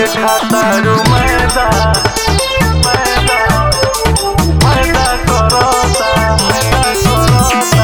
खातारू मैदा मैदा मैदा करता मैदा करता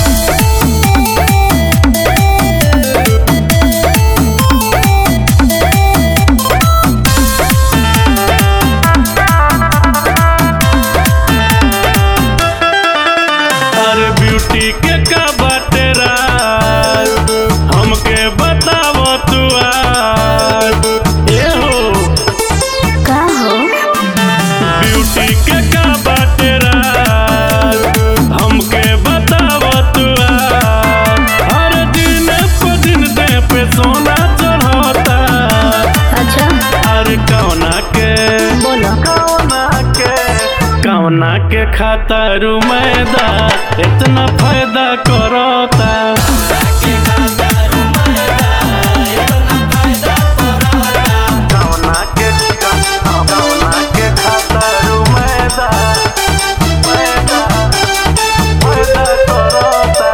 अरे ब्यूटी के का बाटे राज हमके बताव तू आज ए हो का हो ब्यूटी के का बाटे राज हमके बताव तू आज हर दिन पे दिन दे पे सोना चढ़ता अच्छा अरे कौना के बोलो कौना के कौना के खातारू मैदा इतना फायदा करता कौना के कौना के खातारू मैदा मैदा फायदा करता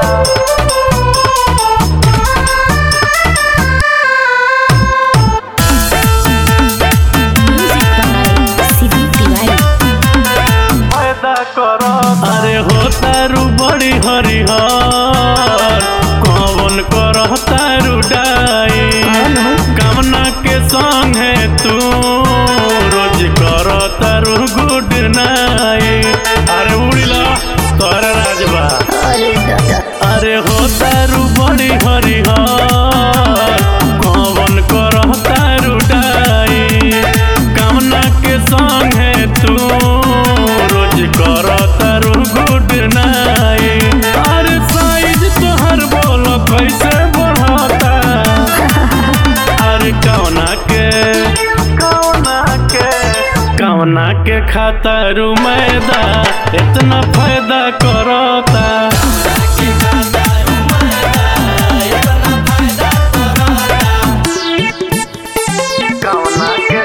म्यूजिक बाय सिद्धू तिवारी फायदा करो अरे हो तारू बड़ी हरिहर कौन करो तारू डाई हेलो कामना के संग है तू रोज करो तारू गुड नाइट अरे उड़िला तोर राजबा अरे दादा अरे हो तारू बड़ी हरिहर कौन करो तारू डाई कामना के संग है तू रोज करो तारू गुड नाइट अरे साइज तोहर बोलो कैसे बढ़ता अरे कौना के कौना के कौना के खातारू मैदा इतना फायदा करता कौना के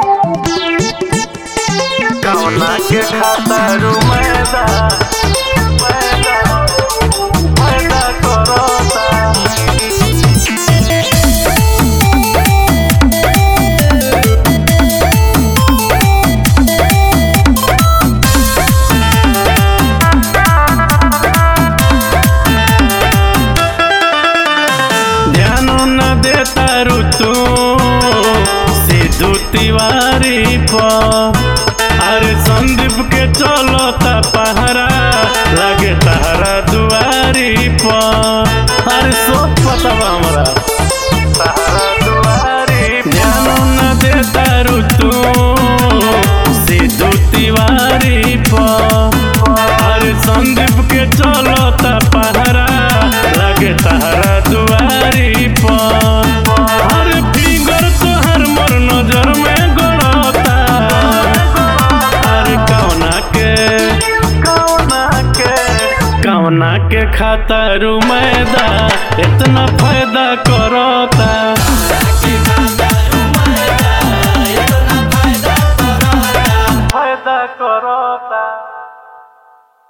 कौना के खातारू मैदा मैदा मैदा करता ध्यान न देता ऋतु सिद्धू तिवारी पर अरे संदीप के चलता पहरा लगे तहरा दुआरी पर अरे सोच पता बा हमरा तहरा दुआरी ध्यान न देता ऋतु सिद्धू तिवारी पर अरे संदीप के चलता पहरा लगे तहरा दुआरी पर अरे फिगर तोहर मोर नजर में गड़ता अरे कौना के कौना के कौना के खातारू मैदा इतना